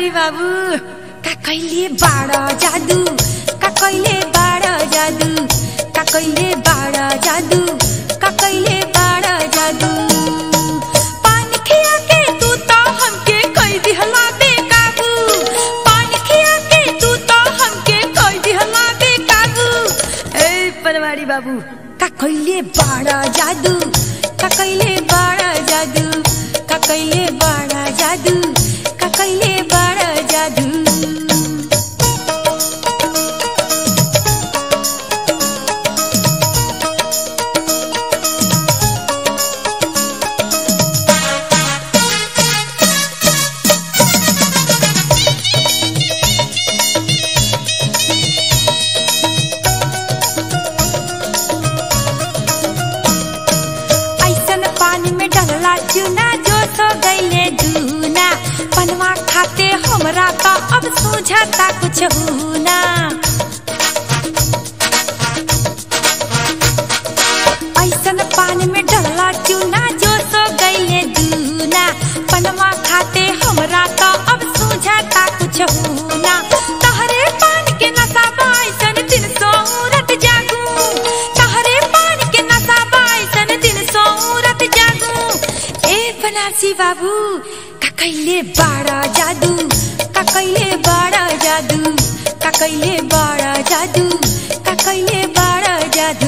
बनवारी बाबू का कहिले बाड़ा जादू का कहिले बाड़ा जादू का कहिले बाड़ा जादू का कहिले बाड़ा जादू पान खिया के तू तो हमके कई दिहला बेकाबू पान खिया के तू तो हमके कई दिहला बेकाबू ए बनवारी बाबू का कहिले बाड़ा जादू का कहिले बाड़ा जादू का कहिले बाड़ा जादू का कहिले बाड़ा जादू ऐसन पानी में डलला चूना जो तो गईले दूना पनवा खाते हमरा तो अब सूझता कुछ हुना ऐसन पानी में डलला चूना जो तो गईले दूना पनवा खाते हमरा तो अब सूझता कुछ हुना तहरे पान के नशा बाइसन दिन सोरत जागू तहरे पान के नशा बाइसन दिन सोरत जागू ए बनारसी बाबू का कहिले बाड़ा जादू का कहिले बाड़ा जादू का कहिले बाड़ा जादू का कहिले बाड़ा जादू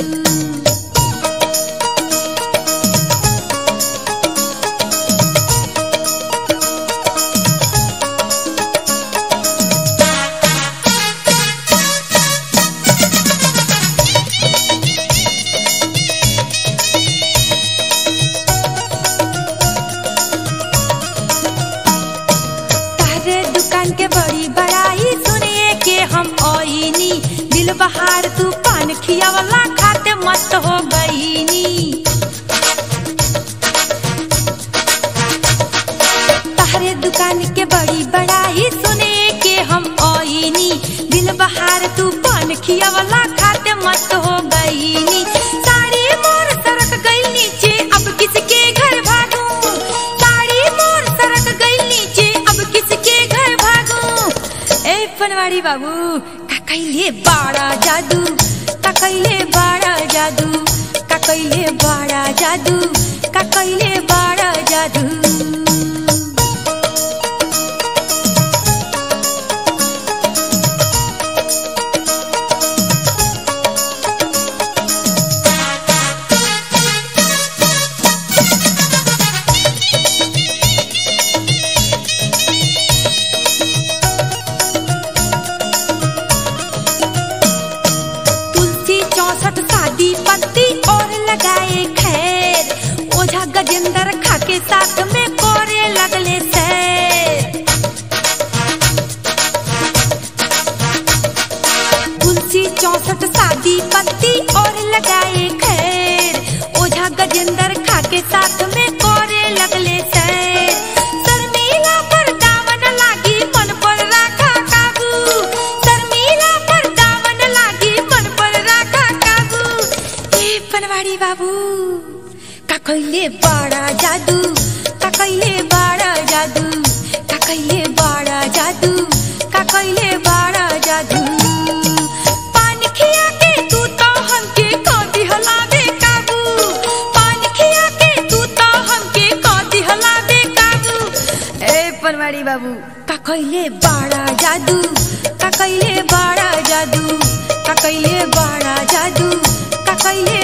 तारे दुकान के बड़ी बड़ाई सुनिए के हम ओइनी दिल बहार तू पान खियावला खाते मस्त हो गईनी तारे दुकान के बड़ी बड़ाई सुनिए के हम ओइनी दिल बहार तू पान खियावला खाते मस्त हो गईनी साड़ी मोर सरक गई नीचे अब किसके घर भागू साड़ी मोर सरक गई नीचे अब किसके घर भागू ए पनवाड़ी बाबू का कहिले बाड़ा जादू का कहिले बाड़ा जादू का कहिले बाड़ा जादू का कहिले बाड़ा जादू तुलसी चौसठ शादी पत्ती और लगाए खैर ओझा गजेंद्र खा के साथ में कोरे लगले सैर तुलसी चौसठ शादी पत्ती और लगाए खैर ओझा गजेंद्र खा के साथ में कोरे लगले सैर शर्मिला पर दामन लागी मन पर राखा काबू शर्मिला पर दामन लागी मन पर राखा काबू ए पनवाड़ी बाबू का कहिले बाड़ा जादू का कहिले बाड़ा जादू का कहिले बाड़ा जादू का कहिले बाड़ा जादू पान खिया के तू तो हमके कदी हलावे काबू पान खिया के तू तो हमके कदी हलावे काबू ए पनवाड़ी बाबू का कहिले बाड़ा जादू का कहिले बाड़ा जादू का कहिले बाड़ा जादू का कहिले